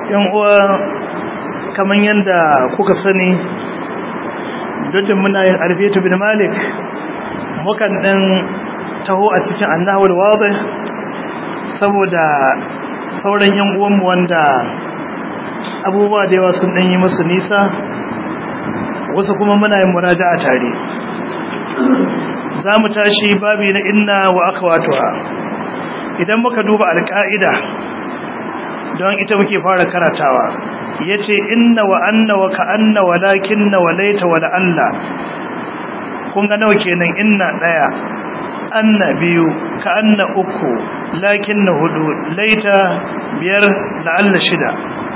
yan uwa kamar yadda kuka sani dukkan muna yin alfiyatu bin malik mukan dan taho a cikin annahul wadih saboda sauran yan uwanmu wanda abubuwa da yawa sun dan yi musu nisa wasu kuma muna yin muraja'a tare za mu tashi babi na inna wa akhawatuha idan muka duba alƙa'ida don ita muke fara karatawa yace inna wa anna wa ka'anna wa lakinna wa laita wa la'alla kun ga nawa kenan inna daya anna biyu ka'anna uku lakinna hudu laita biyar la'alla shida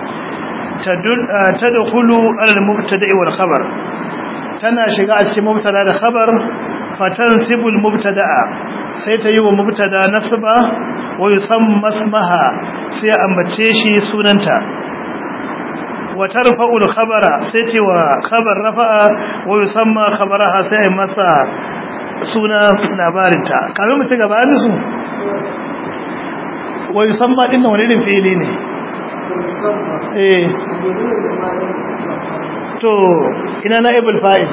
tadkhulu al-mubtada'i wal khabar tana shiga a cikin mubtada da khabar fatansibu al-mubtada'a sai ta yi wa mubtada nasba wa yusamma ismaha sai ambace shi sunanta wa tarfa'u al-khabara sai ce wa khabar rafa'a wa yusamma khabaraha sai masa suna labarinta kamar mu ci gaba musu wa yusamma din wani irin fi'ili ne eh to ina naibul fa'il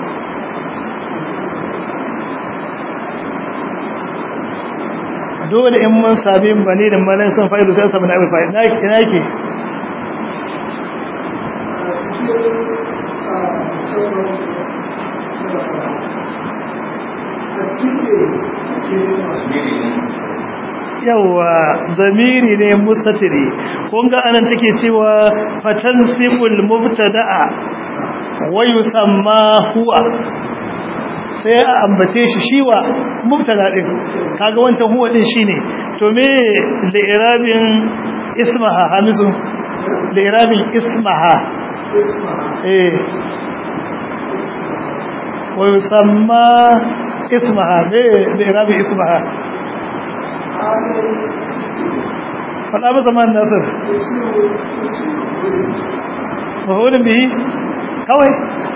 dole in mun sami bane da malan sun fa'ilu sai samu naibul fa'il ina yake yawa zamiri ne mustatiri kun ga anan take cewa fatansibul mubtada'a wa yusamma huwa sai a ambace shi shiwa mubtada din kaga wancan huwa din shine to me li'irabin ismaha hamisu li'irabin ismaha eh wa yusamma ismaha me li'irabin ismaha faɗa ba zaman nasir mahulun bihi kawai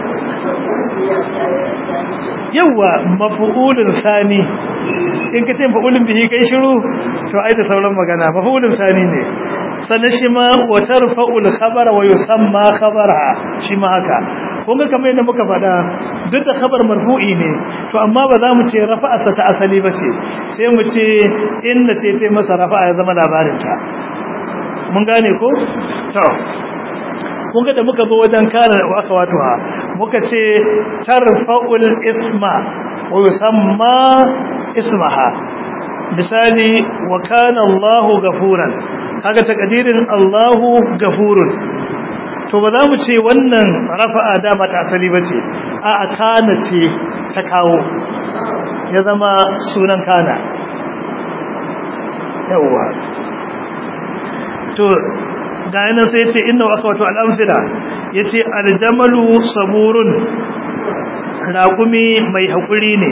yawa mafu'ulun sani in ka ce mafu'ulun bihi kai shiru to ai da sauran magana mafu'ulun sani ne sannan shi ma watar fa'ul khabara wa yusamma khabara shi ma haka kun ga kamar yadda muka faɗa duk da khabar marfu'i ne to amma ba za mu ce rafa'arsa ta asali ba ce sai mu ce inda ce ce masa rafa'a ya zama labarinta mun gane ko to kun ga da muka zo wajen kare wa aka wato muka ce tarfa'ul isma wa yusamma ismaha misali wa kana Allahu gafuran kaga takadirin Allahu gafurun to ba za mu ce wannan rafa'a dama ta asali ba ce a a kana ce ta kawo ya zama sunan kana yawwa to ga yanar sai ce inna aka wato al'amfira ya ce aljamalu saburun raƙumi mai haƙuri ne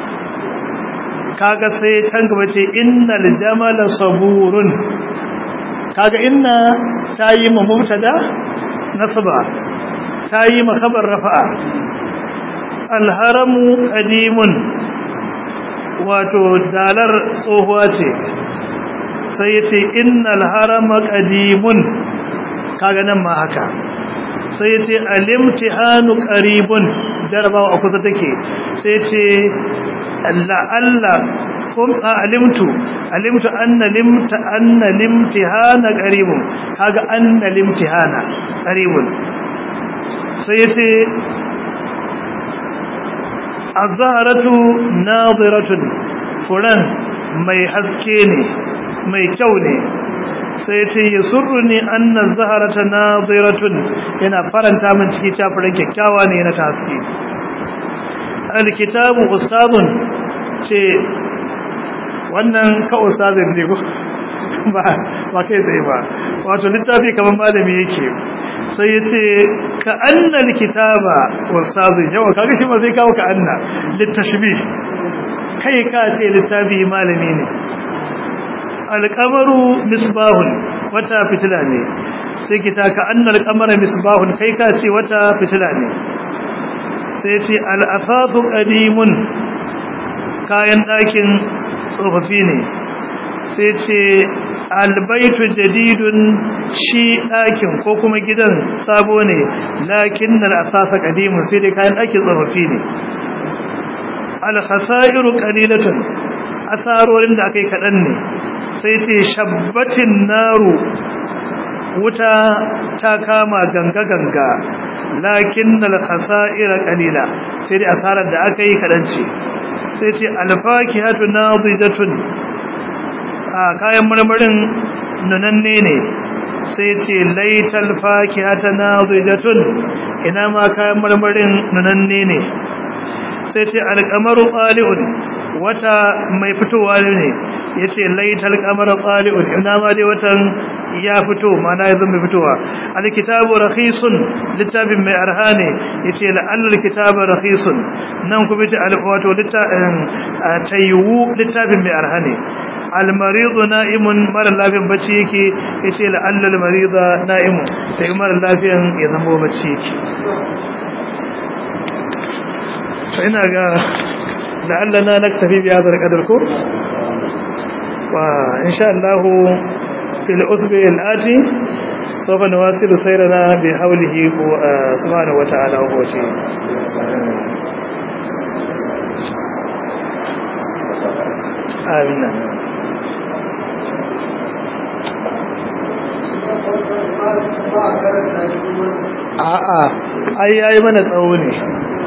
kaga sai can gaba ce inna aljamala saburun kaga inna ta yi ma mubtada nasba ta yi makabar rafa'a alharamu qadimun wato dalar tsohuwa ce sai yace innal harama qadimun kaga nan ma haka sai yace alimtihanu qaribun jarabawa a kusa take sai yace Allah Allah kum alimtu alimtu anna limta anna limtihana qaribun kaga anna limtihana qaribun sai yace az-zahratu nadiratun furan mai haske ne mai kyau ne sai yace yasurruni anna az-zahrata nadiratun yana faranta min ciki ta furan kyakkyawa ne na haske al-kitabu ustadun ce wannan ka ustazin ne ko ba ba kai tsaye ba wato littafi kamar malami yake sai ya ce ka annal kitaba ustazin yawa kaga shi ba zai kawo ka anna littashbih kai ka ce littafi malami ne alqamaru misbahun wata fitila ne sai kita ka annal qamara misbahun kai ka ce wata fitila ne sai ce al-afadu qadimun kayan ɗakin tsofaffi ne sai ce albaitu jadidun shi ɗakin ko kuma gidan sabo ne lakin na asasa kadimu sai dai kayan ɗakin tsofaffi ne alhasairu qalilatun asarorin da aka yi kaɗan ne sai ce shabbatin naru wuta ta kama ganga-ganga lakin alhasaira qalila sai dai asarar da aka yi kaɗan ce sai ce alfakihatu nadijatun a kayan marmarin nunanne ne sai ce laital fakihata nadijatun ina ma kayan marmarin nunanne ne sai ce alqamaru qali'un wata mai fitowa ne yace laital qamaru qali'un ina ma dai watan ya fito mana yanzu mai fitowa alkitabu rakhisun littafin mai arhane yace la'allal kitabu rakhisun nan kuma ta alwato littafin tayyu littafin mai arhane almaridu na'imun mara lafiyan bacci yake yace la'allal marida na'imun sai mara lafiyan ya zama bacci yake to ina ga la'allana naktafi bi hadha alqadar ko wa insha Allah fil usbi al-ati sawfa nawasilu sayrana bi hawlihi subhanahu wa ta'ala wa quwwatihi amin a'a ai yayi mana tsawo ne